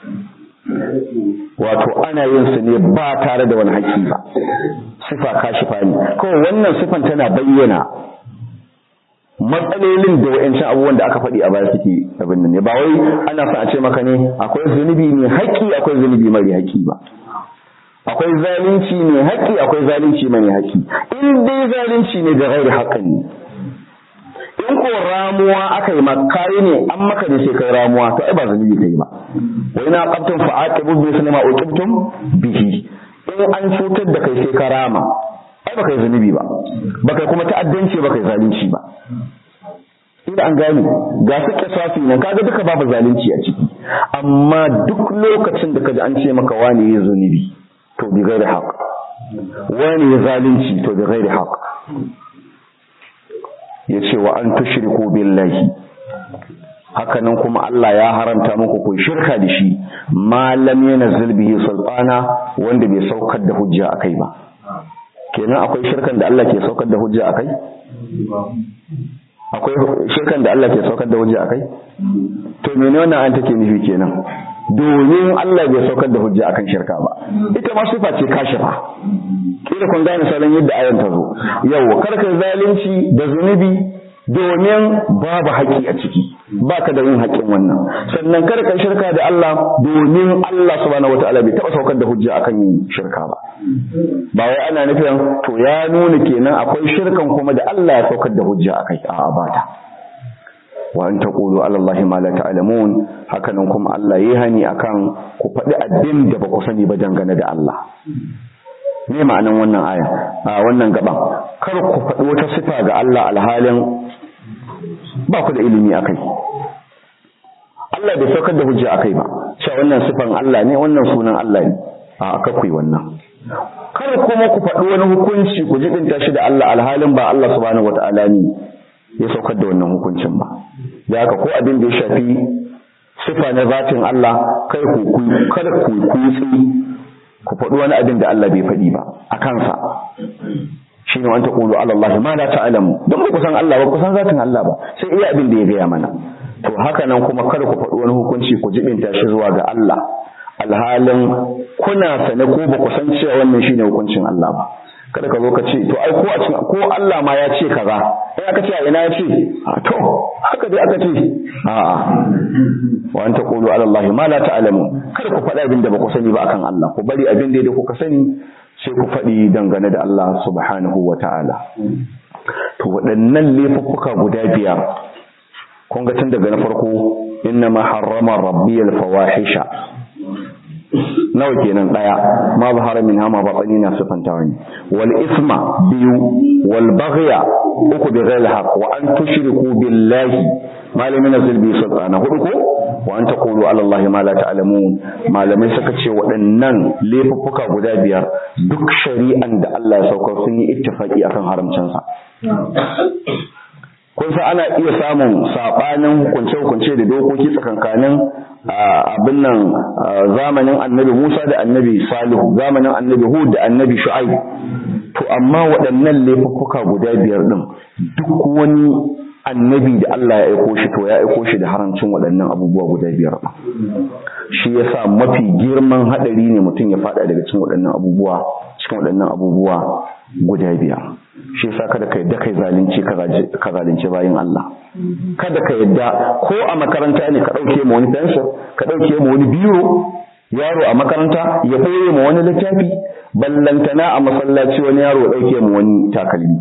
wato ana yin su ne ba tare da wani haƙƙi ba sifa kashifa ne kawai wannan sifan tana bayyana matsalolin da wa'ancan abubuwan da aka faɗi a baya suke abin nan ne ba wai ana son a ce maka ne akwai zunubi mai haƙƙi akwai zunubi mara haƙƙi ba akwai zalunci mai haƙƙi akwai zalunci mai haƙƙi in dai zalunci ne da gairi haƙƙin ne in ko ramuwa aka yi makayi ne an maka ne sai kai ramuwa to ai ba zunubi kai ba wa ina qabtum fa aqibu bi sunma uqibtum bihi in an cutar da kai sai ka rama ai baka yi zunubi ba baka kuma ta'addanci baka yi zalunci ba inda an gane ga su kisafi nan kaga duka babu zalunci a ciki amma duk lokacin da kaji an ce maka wani ya zunubi to bi gairi haq wani ya zalunci to bi gairi haq yace wa an tushriku billahi hakanan kuma Allah ya haramta muku ku shirka da shi ma lam yanzil bihi sultana wanda bai saukar da hujja akai ba kenan akwai shirkan da Allah ke saukar da hujja akai akwai shirkan da Allah ke saukar da hujja akai to mene wannan an take nufi kenan domin Allah bai saukar da hujja akan shirka ba ita ma sifa ce kashifa kila kun gane salon yadda ayan ta zo yau karka zalunci da zunubi domin babu haƙƙi a ciki baka da yin haƙƙin wannan sannan kada ka shirka da Allah domin Allah subhanahu wataala bai taɓa saukar da hujja akan yin shirka ba ba wai ana nufin to ya nuna kenan akwai shirkan kuma da Allah ya saukar da hujja akai a'a ba ta wa an taqulu ala Allahi ma la ta'lamun hakanan kuma Allah yayi hani akan ku faɗi abin da ba ku sani ba dangane da Allah me ma'anan wannan aya a wannan gaban kar ku faɗi wata sifa ga Allah alhalin ba ku da ilimi akai Allah bai saukar da hujja akai ba cewa wannan sifan Allah ne wannan sunan Allah ne a aka ku wannan kar kuma ku faɗi wani hukunci ku jibinta shi da Allah alhalin ba Allah subhanahu wataala ne ya saukar da wannan hukuncin ba da haka ko abin da ya shafi sifa na zatin Allah kai ku kada ku kutsi ku faɗi wani abin da Allah bai faɗi ba a kansa shi ne wanta ƙulu Allah ma la ta'lamu don ba ku san Allah ba ku san zatin Allah ba sai iya abin da ya gaya mana to haka nan kuma kada ku faɗi wani hukunci ku jibinta shi zuwa ga Allah alhalin kuna sane ko ba ku san cewa wannan shine hukuncin Allah ba kada ka zo ka ce to ai ko a cikin ko Allah ma ya ce kaza sai aka ce a ina ya ce a to haka dai aka ce a a wa anta qulu ala Allah ma la ta'lamu kada ku faɗa abin da ba ku sani ba akan Allah ku bari abin da kuka sani sai ku faɗi dangane da Allah subhanahu wa ta'ala to waɗannan laifuffuka guda biyar kun ga tun daga na farko inna ma harrama rabbi al-fawahisha nawa kenan daya ma zahara min hama batani na sifantawa ne wal isma biyu wal baghya uku bi ghairi haqq wa an tushriku billahi malamin nazil bi sultana hudu ko wa an taqulu ala allahi ma la ta'lamun malamai suka ce waɗannan laifuffuka guda biyar duk shari'an da Allah ya saukar sun yi ittifaki akan haramcin sa kun san ana iya samun sabanin hukunce-hukunce da dokoki tsakankanin abin nan zamanin annabi Musa da annabi Salihu zamanin annabi Hud da annabi Shu'aib to amma waɗannan laifuffuka guda biyar din duk wani annabi da Allah ya aiko shi to ya aiko shi da haramcin waɗannan abubuwa guda biyar shi yasa mafi girman hadari ne mutum ya fada daga cikin waɗannan abubuwa cikin waɗannan abubuwa guda biyar shi yasa kada ka yadda kai zalunci ka zalunci bayin Allah kada ka yadda ko a makaranta ne ka dauke ma wani fensir ka dauke ma wani biro yaro a makaranta ya koye ma wani littafi ballantana a masallaci wani yaro ya dauke ma wani takalmi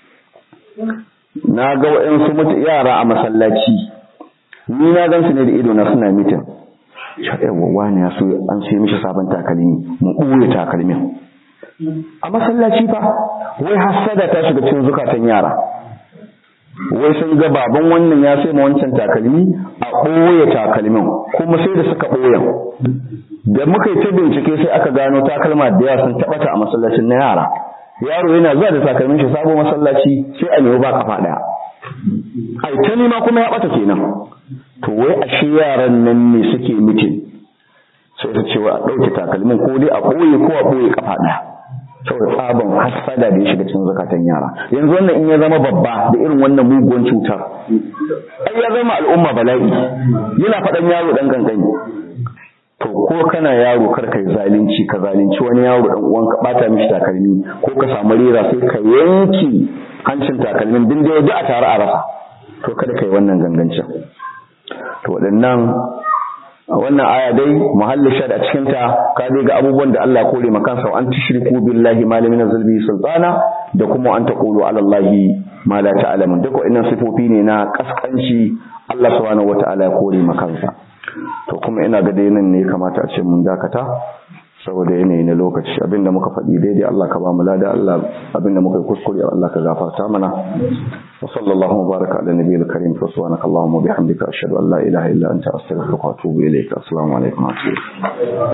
na ga waɗansu mutu yara a masallaci ni na gan su ne da ido na suna mitin yawa wani ya so an sai mishi sabon takalmi mu ɓoye takalmin a masallaci fa wai hassada ta shiga cikin zukatan yara wai sun ga baban wannan ya sai ma wancan takalmi a ɓoye takalmin kuma sai da suka ɓoyen da muka yi ta bincike sai aka gano takalma da yawa sun taɓata a masallacin na yara yaro yana zuwa da takalmin shi sabo masallaci sai a nemi ba kafa ɗaya ai ta nema kuma ya ɓata kenan to wai ashe yaran nan ne suke mitin sai su ce wa a ɗauke takalmin ko dai a ɓoye ko a ɓoye kafa ɗaya saboda tsaban hassada da ya shiga cikin zakatan yara yanzu wannan in ya zama babba da irin wannan muguwan cutar ai ya zama al'umma bala'i yana faɗan yaro ɗan gangani to ko kana yaro kar kai zalunci ka zalunci wani yaro ɗan uwan ka bata mishi takalmi ko ka samu rera sai ka yanke hancin takalmin din da a tare a rasa to kada kai wannan gangancin to waɗannan wannan aya dai muhallin shad a cikin ta ka dai ga abubuwan da Allah kore maka sa an tushriku billahi ma lam yunzil bihi sultana da kuma an taqulu ala allahi ma la ta'lamun duk wannan sifofi ne na kaskanci Allah subhanahu wataala ya kore maka sa to kuma ina ga dai nan ne kamata a ce mun dakata saboda yanayi na lokaci abinda muka faɗi daidai Allah ka ba mu lada Allah abinda muka yi kuskure Allah ka gafarta mana wa sallallahu baraka ala nabiyil karim fa subhanaka allahumma bihamdika ashhadu an la ilaha illa anta astaghfiruka wa atubu ilayka assalamu alaikum wa rahmatullahi